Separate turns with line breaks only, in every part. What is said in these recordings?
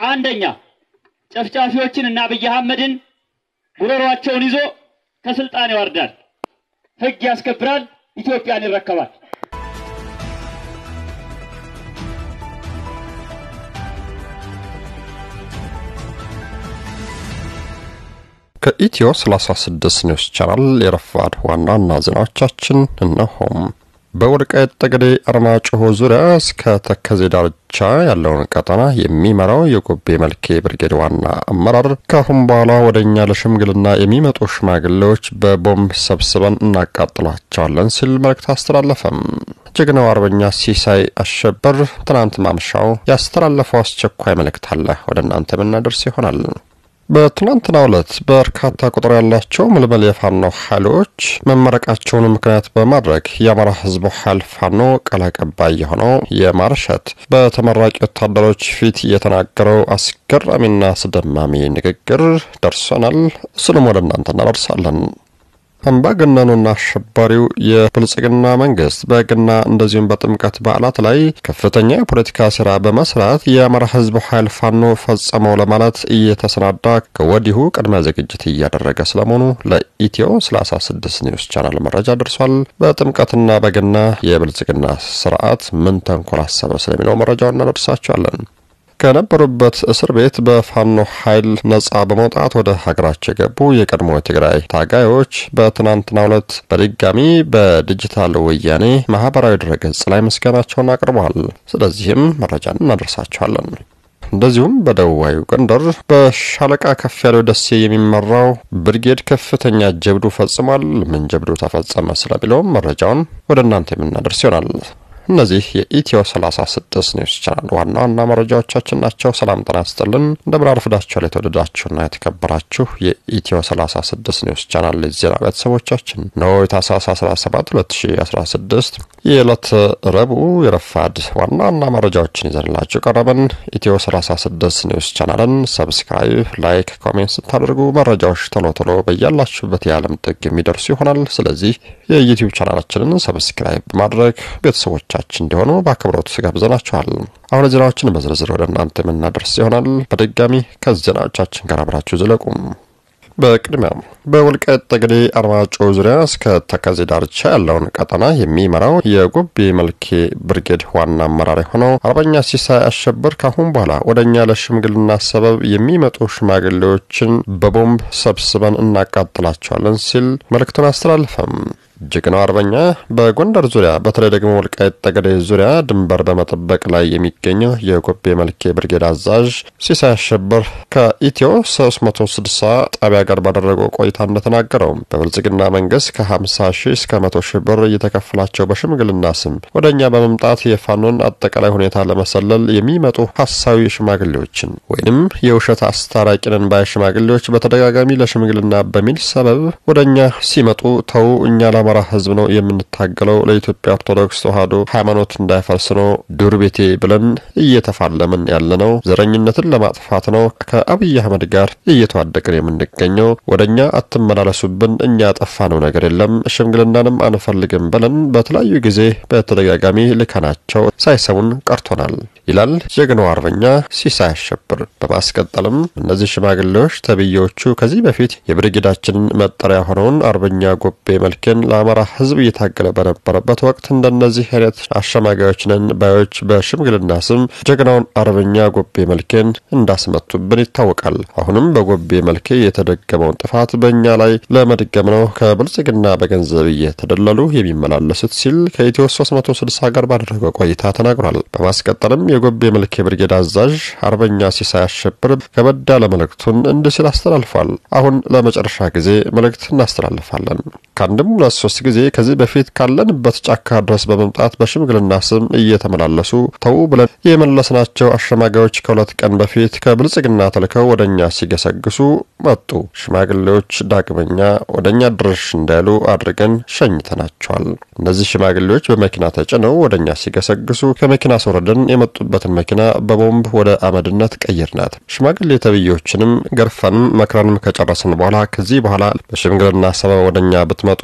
አንደኛ ጨፍጫፊዎችን እና አብይ አህመድን ጉሮሯቸውን ይዞ ከስልጣን ያወርዳል፣ ህግ ያስከብራል፣ ኢትዮጵያን ይረከባል።
ከኢትዮ 36 ኒውስ ቻናል የረፋድ ዋና ዋና ዜናዎቻችን እነሆም። በወልቃይት ጠገዴ አርማጭሆ ዙሪያ እስከ ተከዜ ዳርቻ ያለውን ቀጠና የሚመራው የጎቤ መልኬ ብርጌድ ዋና አመራር ከአሁን በኋላ ወደ እኛ ለሽምግልና የሚመጡ ሽማግሌዎች በቦምብ ሰብስበን እናቃጥሏቸዋለን ሲል መልእክት አስተላለፈም። ጀግናው አርበኛ ሲሳይ አሸበር ትናንት ማምሻው ያስተላለፈው አስቸኳይ መልእክት አለ ወደ እናንተ የምናደርስ ይሆናል። በትናንትናው ዕለት በርካታ ቁጥር ያላቸው ምልምል የፋኖ ኃይሎች መመረቃቸውን ምክንያት በማድረግ የአማራ ሕዝብ ኃይል ፋኖ ቃል አቀባይ የሆነው የማርሸት በተመራቂ ወታደሮች ፊት የተናገረው አስገራሚና አስደማሚ ንግግር ደርሶናል። እሱንም ወደ እናንተ እናደርሳለን። አምባገነኑና አሸባሪው የብልጽግና መንግስት በገና እንደዚሁም በጥምቀት በዓላት ላይ ከፍተኛ የፖለቲካ ስራ በመስራት የአማራ ህዝብ ኃይል ፋኖ ፈጸመው ለማለት እየተሰናዳ ከወዲሁ ቅድመ ዝግጅት እያደረገ ስለመሆኑ ለኢትዮ 36 ኒውስ ቻናል መረጃ ደርሷል። በጥምቀትና በገና የብልጽግና ስርዓት ምን ተንኮል አሰበ ስለሚለው መረጃውን እናደርሳቸዋለን። ከነበሩበት እስር ቤት በፋኖ ኃይል ነጻ በመውጣት ወደ ሀገራቸው የገቡ የቀድሞ የትግራይ ታጋዮች በትናንትናው ዕለት በድጋሚ በዲጂታል ወያኔ ማህበራዊ ድረገጽ ላይ ምስጋናቸውን አቅርበዋል። ስለዚህም መረጃን እናደርሳቸዋለን። እንደዚሁም በደቡባዊ ጎንደር በሻለቃ ከፍ ያለው ደሴ የሚመራው ብርጌድ ከፍተኛ ጀብዱ ፈጽሟል። ምን ጀብዱ ተፈጸመ ስለሚለውም መረጃውን ወደ እናንተ የምናደርስ ይሆናል። እነዚህ የኢትዮ 36 ኒውስ ቻናል ዋና ዋና መረጃዎቻችን ናቸው። ሰላም ጤና ይስጥልን። እንደምን አርፍዳችኋል? የተወደዳችሁና የተከበራችሁ የኢትዮ 36 ኒውስ ቻናል ዜና ቤተሰቦቻችን ነው። የታህሳስ 17 2016 የዕለት ረቡዕ የረፋድ ዋና ዋና መረጃዎችን ይዘንላችሁ ቀረበን። ኢትዮ 36 ኒውስ ቻናልን ሰብስክራይብ፣ ላይክ፣ ኮሜንት ስታደርጉ መረጃዎች ቶሎ ቶሎ በያላችሁበት የዓለም ጥግ የሚደርሱ ይሆናል። ስለዚህ የዩቲዩብ ቻናላችንን ሰብስክራይብ በማድረግ ቤተሰቦች ቻችን እንዲሆኑ በአክብሮት ጋብዘናችኋል። አሁን ዜናዎችን በዝርዝር ወደ እናንተ የምናደርስ ይሆናል። በድጋሚ ከዜናዎቻችን ጋር አብራችሁ ዝለቁም። በቅድሚያም በወልቃይት ጠገዴ አርማጭሆ ዙሪያ እስከ ተከዜ ዳርቻ ያለውን ቀጠና የሚመራው የጎቤ መልኬ ብርጌድ ዋና አመራር የሆነው አርበኛ ሲሳይ አሸበር ካሁን በኋላ ወደ እኛ ለሽምግልና ሰበብ የሚመጡ ሽማግሌዎችን በቦምብ ሰብስበን እናቃጥላቸዋለን ሲል መልእክቱን አስተላልፈም። ጀግናው አርበኛ በጎንደር ዙሪያ በተለይ ደግሞ ወልቃይት ጠገዴ ዙሪያ ድንበር በመጠበቅ ላይ የሚገኘው የጎቤ መልኬ ብርጌድ አዛዥ ሲሳይ አሸበር ከኢትዮ 360 ጣቢያ ጋር ባደረገው ቆይታ እንደተናገረው በብልጽግና መንግስት ከ50 ሺህ እስከ 100 ሺህ ብር እየተከፈላቸው በሽምግልና ስም ወደ እኛ በመምጣት የፋኖን አጠቃላይ ሁኔታ ለመሰለል የሚመጡ ሀሳዊ ሽማግሌዎችን ወይንም የውሸት አስታራቂንን ባይ ሽማግሌዎች በተደጋጋሚ ለሽምግልና በሚል ሰበብ ወደ እኛ ሲመጡ ተው እኛ ለአማራ ህዝብ ነው የምንታገለው፣ ለኢትዮጵያ ኦርቶዶክስ ተዋህዶ ሃይማኖት እንዳይፈርስ ነው ዱር ቤቴ ብለን እየተፋለምን ያለ ነው። ዘረኝነትን ለማጥፋት ነው ከአብይ አህመድ ጋር እየተዋደቅን የምንገኘው። ወደ እኛ አትመላለሱብን፣ እኛ ያጠፋነው ነገር የለም፣ ሽምግልናንም አንፈልግም ብለን በተለያዩ ጊዜ በተደጋጋሚ ልከናቸው ሳይሰሙን ቀርቶናል ይላል ጀግናው አርበኛ ሲሳይ አሸብር። በማስቀጠልም እነዚህ ሽማግሌዎች ተብዬዎቹ ከዚህ በፊት የብርጌዳችንን መጠሪያ ሆነውን አርበኛ ጎቤ መልኬን ለአማራ ህዝብ እየታገለ በነበረበት ወቅት እንደነዚህ አይነት አሸማጋዮች ነን ባዮች በሽምግልና ስም ጀግናውን አርበኛ ጎቤ መልኬን እንዳስመቱብን ይታወቃል። አሁንም በጎቤ መልኬ የተደገመውን ጥፋት በእኛ ላይ ለመድገም ነው ከብልጽግና በገንዘብ እየተደለሉ የሚመላለሱት ሲል ከኢትዮ 360 ጋር ባደረገው ቆይታ ተናግሯል። በማስቀጠልም የጎቤ መልኬ ብርጌድ አዛዥ አርበኛ ሲሳይ አሸብር ከበድ ያለ መልእክቱን እንዲህ ሲል አስተላልፏል። አሁን ለመጨረሻ ጊዜ መልእክት እናስተላልፋለን። ከአንድም ሁለት ሶስት ጊዜ ከዚህ በፊት ካለንበት ጫካ ድረስ በመምጣት በሽምግልና ስም እየተመላለሱ ተዉ ብለን የመለስናቸው አሸማጋዮች ከሁለት ቀን በፊት ከብልጽግና ተልከው ወደ እኛ ሲገሰግሱ መጡ። ሽማግሌዎች ዳግመኛ ወደ እኛ ድርሽ እንዳይሉ አድርገን ሸኝተናቸዋል። እነዚህ ሽማግሌዎች በመኪና ተጭነው ወደ እኛ ሲገሰግሱ ከመኪና አስወረደን የመጡበትን መኪና በቦምብ ወደ አመድነት ቀይርናት። ሽማግሌ ተብዬዎችንም ገርፈንም መክረንም ከጨረስን በኋላ ከዚህ በኋላ በሽምግልና ሰበብ ወደ እኛ ብትመጡ ልክ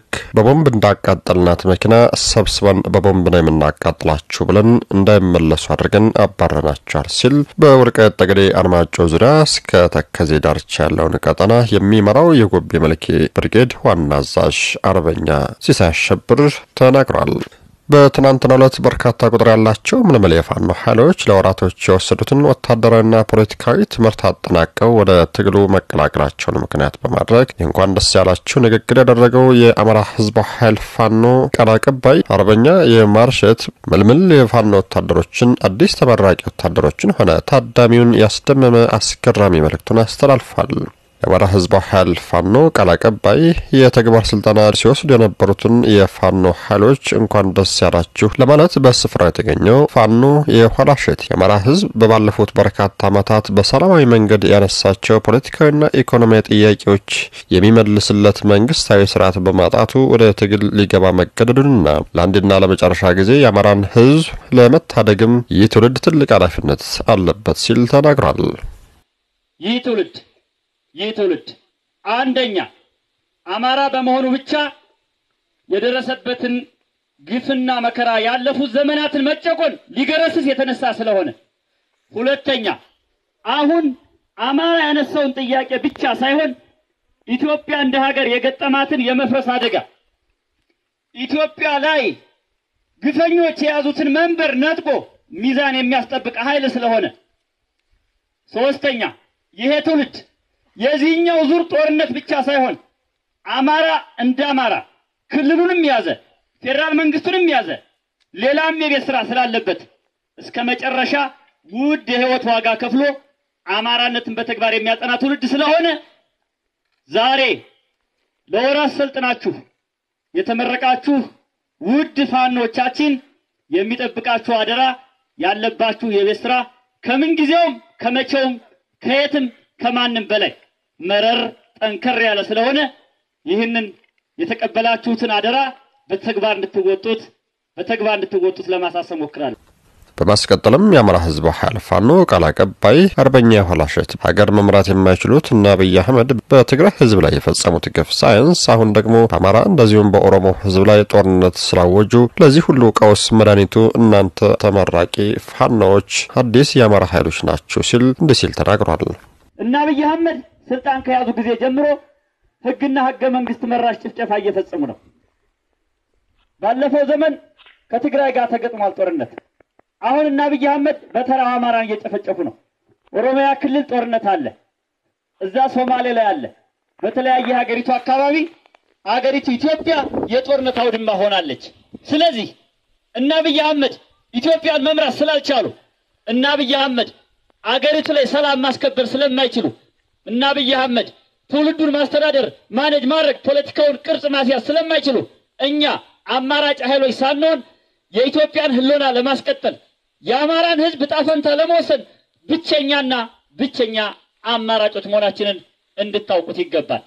ልክ በቦምብ እንዳቃጠልናት መኪና ሰብስበን በቦምብ ነው የምናቃጥላችሁ ብለን እንዳይመለሱ አድርገን አባረናቸዋል ሲል በወልቃይት ጠገዴ አርማጮ ዙሪያ እስከ ተከዜ ዳርቻ ያለውን ቀጠና የሚመራው የጎቤ መልኬ ብርጌድ ዋና አዛዥ አርበኛ ሲሳይ አሸብር ተናግሯል። በትናንትናው ዕለት በርካታ ቁጥር ያላቸው ምልምል የፋኖ ኃይሎች ለወራቶች የወሰዱትን ወታደራዊና ፖለቲካዊ ትምህርት አጠናቀው ወደ ትግሉ መቀላቀላቸውን ምክንያት በማድረግ የእንኳን ደስ ያላችሁ ንግግር ያደረገው የአማራ ሕዝባዊ ኃይል ፋኖ ቃል አቀባይ አርበኛ የማርሸት ምልምል የፋኖ ወታደሮችን አዲስ ተመራቂ ወታደሮችን ሆነ ታዳሚውን ያስደመመ አስገራሚ መልእክቱን አስተላልፏል። የአማራ ህዝባዊ ኃይል ፋኖ ቃል አቀባይ የተግባር ስልጠና ሲወስዱ የነበሩትን የፋኖ ኃይሎች እንኳን ደስ ያላችሁ ለማለት በስፍራው የተገኘው ፋኖ የኋላሸት የአማራ ህዝብ በባለፉት በርካታ ዓመታት በሰላማዊ መንገድ ያነሳቸው ፖለቲካዊና ኢኮኖሚያዊ ጥያቄዎች የሚመልስለት መንግስታዊ ስርዓት በማጣቱ ወደ ትግል ሊገባ መገደዱንና ለአንድና ለመጨረሻ ጊዜ የአማራን ህዝብ ለመታደግም ይህ ትውልድ ትልቅ ኃላፊነት አለበት ሲል ተናግሯል።
ይህ ትውልድ ይህ ትውልድ አንደኛ አማራ በመሆኑ ብቻ የደረሰበትን ግፍና መከራ ያለፉት ዘመናትን መጨቆን ሊገረስስ የተነሳ ስለሆነ፣ ሁለተኛ አሁን አማራ ያነሳውን ጥያቄ ብቻ ሳይሆን ኢትዮጵያ እንደ ሀገር የገጠማትን የመፍረስ አደጋ ኢትዮጵያ ላይ ግፈኞች የያዙትን መንበር ነጥቆ ሚዛን የሚያስጠብቅ ኃይል ስለሆነ፣ ሶስተኛ ይሄ ትውልድ የዚህኛው ዙር ጦርነት ብቻ ሳይሆን አማራ እንደ አማራ ክልሉንም ያዘ ፌዴራል መንግስቱንም ያዘ ሌላም የቤት ስራ ስላለበት እስከ መጨረሻ ውድ የህይወት ዋጋ ከፍሎ አማራነትን በተግባር የሚያጸና ትውልድ ስለሆነ ዛሬ ለወራት ሰልጥናችሁ የተመረቃችሁ ውድ ፋኖቻችን የሚጠብቃችሁ አደራ ያለባችሁ የቤት ስራ ከምን ጊዜውም ከመቼውም ከየትም ከማንም በላይ መረር ጠንከር ያለ ስለሆነ ይህንን የተቀበላችሁትን አደራ በተግባር እንድትወጡት በተግባር እንድትወጡት ለማሳሰብ ሞክራለሁ።
በማስቀጠልም የአማራ ህዝባዊ ኃይል ፋኖ ቃል አቀባይ አርበኛ የኋላሸት ሀገር መምራት የማይችሉት እና አብይ አህመድ በትግራይ ህዝብ ላይ የፈጸሙት ግፍ ሳይንስ አሁን ደግሞ በአማራ እንደዚሁም በኦሮሞ ህዝብ ላይ ጦርነት ስላወጁ ለዚህ ሁሉ ቀውስ መድኃኒቱ እናንተ ተመራቂ ፋኖዎች አዲስ የአማራ ኃይሎች ናቸው ሲል እንዲህ ሲል ተናግሯል።
እና አብይ አህመድ ስልጣን ከያዙ ጊዜ ጀምሮ ህግና ህገ መንግስት መራሽ ጭፍጨፋ እየፈጸሙ ነው። ባለፈው ዘመን ከትግራይ ጋር ተገጥሟል ጦርነት። አሁን እና አብይ አህመድ በተራው አማራን እየጨፈጨፉ ነው። ኦሮሚያ ክልል ጦርነት አለ፣ እዛ ሶማሌ ላይ አለ። በተለያየ ሀገሪቱ አካባቢ ሀገሪቱ ኢትዮጵያ የጦርነት አውድማ ሆናለች። ስለዚህ እና አብይ አህመድ ኢትዮጵያን መምራት ስላልቻሉ እና አብይ አህመድ አገሪቱ ላይ ሰላም ማስከበር ስለማይችሉ እና አብይ አህመድ ትውልዱን ማስተዳደር ማኔጅ ማድረግ ፖለቲካውን ቅርጽ ማስያዝ ስለማይችሉ እኛ አማራጭ ኃይሎች ሳንሆን የኢትዮጵያን ህልውና ለማስቀጠል የአማራን ህዝብ ጣፈንታ ለመወሰን ብቸኛና ብቸኛ አማራጮች መሆናችንን እንድታውቁት ይገባል።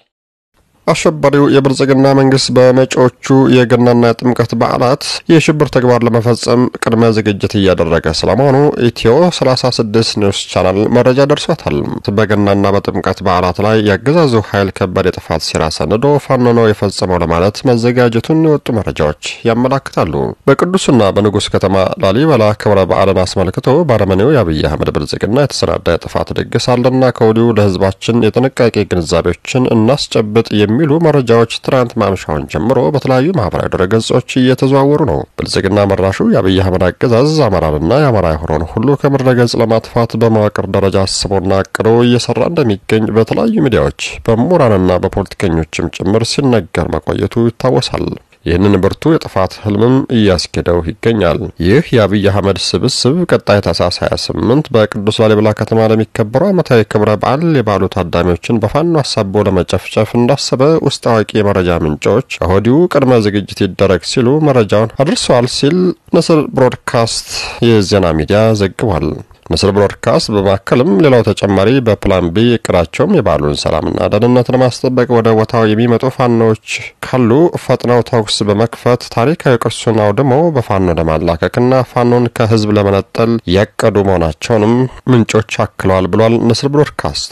አሸባሪው የብልጽግና መንግስት በመጪዎቹ የገናና የጥምቀት በዓላት የሽብር ተግባር ለመፈጸም ቅድመ ዝግጅት እያደረገ ስለመሆኑ ኢትዮ 36 ኒውስ ቻናል መረጃ ደርሷታል። በገናና በጥምቀት በዓላት ላይ የአገዛዙ ኃይል ከባድ የጥፋት ሴራ ሰንዶ ፋኖ ነው የፈጸመው ለማለት መዘጋጀቱን የወጡ መረጃዎች ያመላክታሉ። በቅዱስና በንጉሥ ከተማ ላሊበላ ክብረ በዓልን አስመልክቶ ባረመኔው የአብይ አህመድ ብልጽግና የተሰናዳ የጥፋት ድግስ አለና ከወዲሁ ለህዝባችን የጥንቃቄ ግንዛቤዎችን እናስጨብጥ የሚሉ መረጃዎች ትናንት ማምሻውን ጀምሮ በተለያዩ ማህበራዊ ድረገጾች እየተዘዋወሩ ነው። ብልጽግና መራሹ የአብይ አህመድ አገዛዝ አማራንና የአማራ የሆነውን ሁሉ ከምድረ ገጽ ለማጥፋት በመዋቅር ደረጃ አስቦና አቅዶ እየሰራ እንደሚገኝ በተለያዩ ሚዲያዎች በምሁራንና በፖለቲከኞችም ጭምር ሲነገር መቆየቱ ይታወሳል። ይህንን ብርቱ የጥፋት ህልምም እያስኬደው ይገኛል። ይህ የአብይ አህመድ ስብስብ ቀጣይ ታህሳስ 28 በቅዱስ ላሊበላ ከተማ ለሚከበረው ዓመታዊ ክብረ በዓል የበዓሉ ታዳሚዎችን በፋኖ አሳቦ ለመጨፍጨፍ እንዳሰበ ውስጥ አዋቂ የመረጃ ምንጮች ከወዲሁ ቅድመ ዝግጅት ይደረግ ሲሉ መረጃውን አድርሰዋል ሲል ንስር ብሮድካስት የዜና ሚዲያ ዘግቧል። ንስር ብሮድካስት በማከልም ሌላው ተጨማሪ በፕላን ቢ እቅዳቸውም የበዓሉን ሰላምና ደህንነት ለማስጠበቅ ወደ ቦታው የሚመጡ ፋኖዎች ካሉ ፈጥነው ተኩስ በመክፈት ታሪካዊ ቅርሱን አውድመው በፋኖ ለማላከክና ፋኖን ከህዝብ ለመነጠል ያቀዱ መሆናቸውንም ምንጮች አክለዋል ብሏል ንስር ብሮድካስት።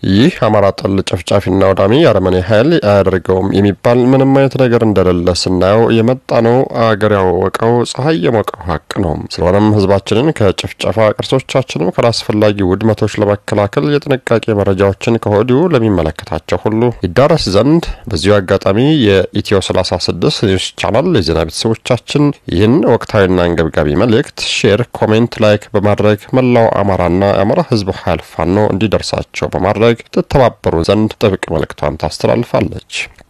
ይህ አማራ ጠል ጨፍጫፊና ወዳሚ የአረመኔ ኃይል አያደርገውም የሚባል ምንም አይነት ነገር እንደሌለ ስናየው የመጣ ነው። አገር ያወቀው ፀሐይ የሞቀው ሀቅ ነው። ስለሆነም ህዝባችንን ከጭፍጨፋ ቅርሶቻችንም ካላስፈላጊ ውድመቶች ለመከላከል የጥንቃቄ መረጃዎችን ከወዲሁ ለሚመለከታቸው ሁሉ ይዳረስ ዘንድ በዚሁ አጋጣሚ የኢትዮ 36 ኒውስ ቻናል የዜና ቤተሰቦቻችን ይህን ወቅታዊና አንገብጋቢ መልእክት ሼር፣ ኮሜንት፣ ላይክ በማድረግ መላው አማራና የአማራ ህዝብ ኃይል ፋኖ እንዲደርሳቸው በማድረግ ትተባበሩ ዘንድ ጥብቅ መልእክቷን ታስተላልፋለች።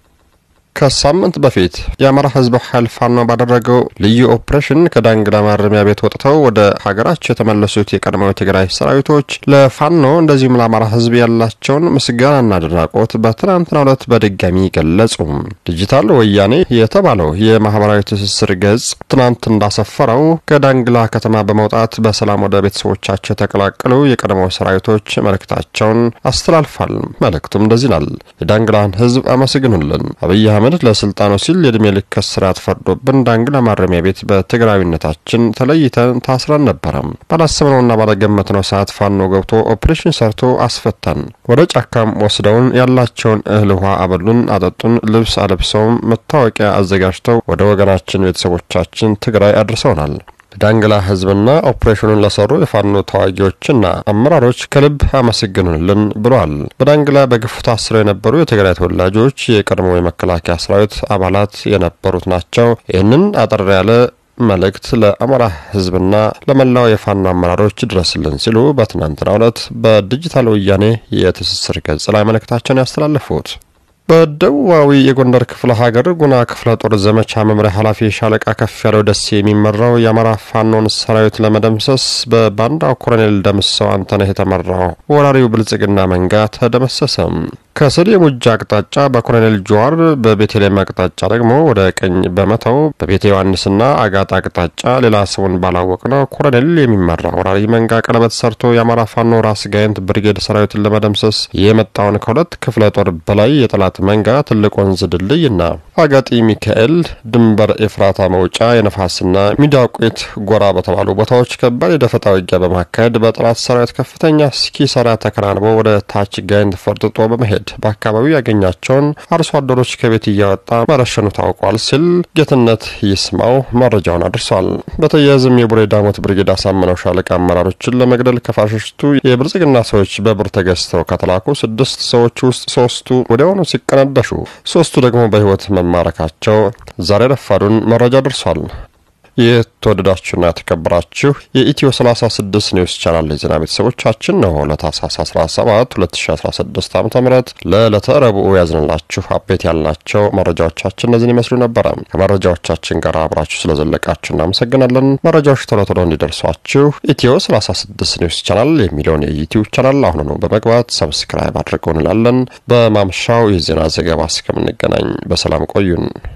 ከሳምንት በፊት የአማራ ህዝብ ኃይል ፋኖ ባደረገው ልዩ ኦፕሬሽን ከዳንግላ ማረሚያ ቤት ወጥተው ወደ ሀገራቸው የተመለሱት የቀድሞው የትግራይ ሰራዊቶች ለፋኖ እንደዚሁም ለአማራ ህዝብ ያላቸውን ምስጋናና አድናቆት በትናንትናው ዕለት በድጋሚ ገለጹ። ዲጂታል ወያኔ የተባለው የማህበራዊ ትስስር ገጽ ትናንት እንዳሰፈረው ከዳንግላ ከተማ በመውጣት በሰላም ወደ ቤተሰቦቻቸው የተቀላቀሉ የቀድሞው ሰራዊቶች መልእክታቸውን አስተላልፏል። መልእክቱም እንደዚህ ይላል። የዳንግላን ህዝብ አመስግኑልን። አብይ አህመድ ለስልጣኑ ሲል የእድሜ ልክ እስራት ፈርዶብን ዳንግላ ማረሚያ ቤት በትግራዊነታችን ተለይተን ታስረን ነበረ። ባላሰብነውና ባለገመትነው ሰዓት ፋኖ ገብቶ ኦፕሬሽን ሰርቶ አስፈታን። ወደ ጫካም ወስደውን ያላቸውን እህል ውሃ አበሉን፣ አጠጡን፣ ልብስ አለብሰውም መታወቂያ አዘጋጅተው ወደ ወገናችን ቤተሰቦቻችን ትግራይ አድርሰውናል። ዳንግላ ህዝብና ኦፕሬሽኑን ለሰሩ የፋኖ ተዋጊዎችና አመራሮች ከልብ አመስግኑልን ብሏል። በዳንግላ በግፍ ታስረው የነበሩ የትግራይ ተወላጆች የቀድሞ የመከላከያ ሰራዊት አባላት የነበሩት ናቸው። ይህንን አጠር ያለ መልእክት ለአማራ ህዝብና ለመላው የፋኖ አመራሮች ድረስልን ሲሉ በትናንትናው ዕለት በዲጂታል ወያኔ የትስስር ገጽ ላይ መልእክታቸውን ያስተላለፉት በደቡባዊ የጎንደር ክፍለ ሀገር ጉና ክፍለ ጦር ዘመቻ መምሪያ ኃላፊ ሻለቃ ከፍ ያለው ደሴ የሚመራው የአማራ ፋኖን ሰራዊት ለመደምሰስ በባንዳው ኮሎኔል ደምሰው አንተነህ የተመራው ወራሪው ብልጽግና መንጋ ተደመሰሰ። ከስድ የሙጃ አቅጣጫ በኮሎኔል ጀዋር በቤተልሔም አቅጣጫ ደግሞ ወደ ቀኝ በመተው በቤተ ዮሐንስና አጋጣ አቅጣጫ ሌላ ስሙን ባላወቅ ነው ኮሎኔል የሚመራ ወራሪ መንጋ ቀለበት ሰርቶ የአማራ ፋኖ ራስ ጋይንት ብርጌድ ሰራዊትን ለመደምሰስ የመጣውን ከሁለት ክፍለ ጦር በላይ የጠላት መንጋ ትልቅ ወንዝ ድልድይና አጋጢ ሚካኤል ድንበር ኤፍራታ መውጫ የነፋስና ሚዳቁት ጎራ በተባሉ ቦታዎች ከባድ የደፈጣ ውጊያ በማካሄድ በጠላት ሰራዊት ከፍተኛ ኪሳራ ተከናንቦ ወደ ታች ጋይንት ፈርጥጦ በመሄድ በአካባቢው ያገኛቸውን አርሶ አደሮች ከቤት እያወጣ መረሸኑ ታውቋል ሲል ጌትነት ይስማው መረጃውን አድርሷል። በተያያዝም የቡሬ ዳሞት ብርጌድ አሳምነው ሻለቃ አመራሮችን ለመግደል ከፋሽስቱ የብልጽግና ሰዎች በብር ተገዝተው ከተላኩ ስድስት ሰዎች ውስጥ ሶስቱ ወዲያውኑ ሲቀነደሹ፣ ሶስቱ ደግሞ በህይወት መማረካቸው ዛሬ ረፋዱን መረጃ ደርሷል። የተወደዳችሁና የተከበራችሁ የኢትዮ 36 ኒውስ ቻናል የዜና ቤተሰቦቻችን ነው። ለታህሳስ 17 2016 ዓ ም ለዕለተ ረቡዕ ያዝንላችሁ አቤት ያልናቸው መረጃዎቻችን እነዚህን ይመስሉ ነበረ። ከመረጃዎቻችን ጋር አብራችሁ ስለዘለቃችሁ እናመሰግናለን። መረጃዎች ቶሎ ቶሎ እንዲደርሷችሁ ኢትዮ 36 ኒውስ ቻናል የሚለውን የዩቲዩብ ቻናል አሁኑ ነው በመግባት ሰብስክራይብ አድርገው እንላለን። በማምሻው የዜና ዘገባ እስከምንገናኝ በሰላም ቆዩን።